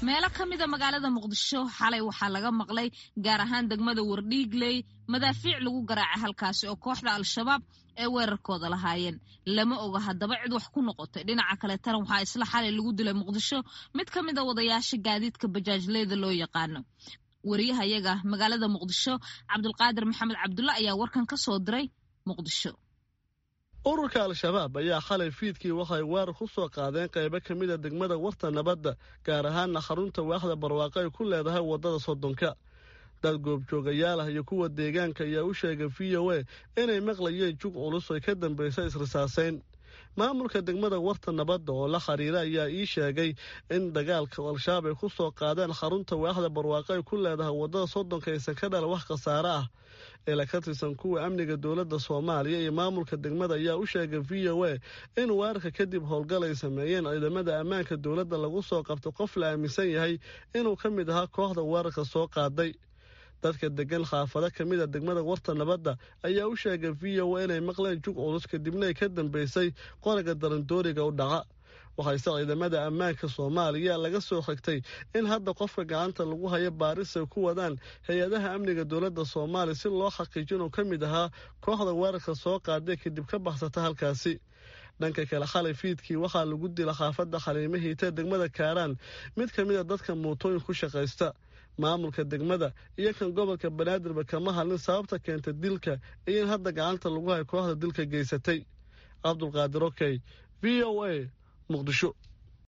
meelo ka mida magaalada muqdisho xalay waxaa laga maqlay gaar ahaan degmada wardhiigley madaafiic lagu garaacay halkaasi oo kooxda al-shabaab ee weerarkooda lahaayeen lama oga haddaba cid wax ku noqotay dhinaca kaletana waxaa isla xalay lagu dilay muqdisho mid ka mid a wadayaasha gaadiidka bajaajleyda loo yaqaano wariyahayaga magaalada muqdisho cabdulqaadir maxamed cabdulle ayaa warkan ka soo diray muqdisho ururka al-shabaab ayaa xalay fiidkii waxay weerar ku soo qaadeen qaybo ka mida degmada warta nabadda gaar ahaanna xarunta waaxda barwaaqo ay ku leedahay waddada soddonka dad goobjoogayaal ah iyo kuwa deegaanka ayaa u sheegay v o a inay maqlayeen jug culus ay ka dambaysa israsaaseyn maamulka degmada warta nabadda oo la xiriira ayaa ii sheegay in dagaalka al-shabaab ay ku soo qaadeen xarunta waaxda barwaaqo ay ku leedahay waddada soddonka aysan ka dhala wax khasaare ah ila ka tirsan kuwa amniga dowladda soomaaliya iyo maamulka degmada ayaa u sheegay v o a in weerarka kadib howlgal ay sameeyeen ciidamada ammaanka dowladda lagu soo qabto qof la aaminsan yahay inuu ka mid ahaa kooxda weerarka soo qaaday dadka degan xaafado ka mid a degmada warta nabadda ayaa u sheegay v o a inay maqleen jug culus kadibna ay ka dambaysay qoriga darandooriga u dhaca waxayse ciidamada ammaanka soomaaliya laga soo xigtay in hadda qofka gacanta lagu hayo baaris ay ku wadaan hay-adaha amniga dowladda soomaaliya si loo xaqiijo inuu ka mid ahaa kooxda weerarka soo qaaday kadib ka baxsata halkaasi dhanka kale xalay fiidkii waxaa lagu dila xaafadda xaliimo hiita degmada kaaraan mid ka mid a dadka muutooyin ku shaqaysta maamulka degmada iyo kan gobolka banaadirba kama hadlin sababta keenta dilka iyo in hadda gacanta lagu hayo kooxda dilka geysatay cabdulqaadir okey v o a muqdisho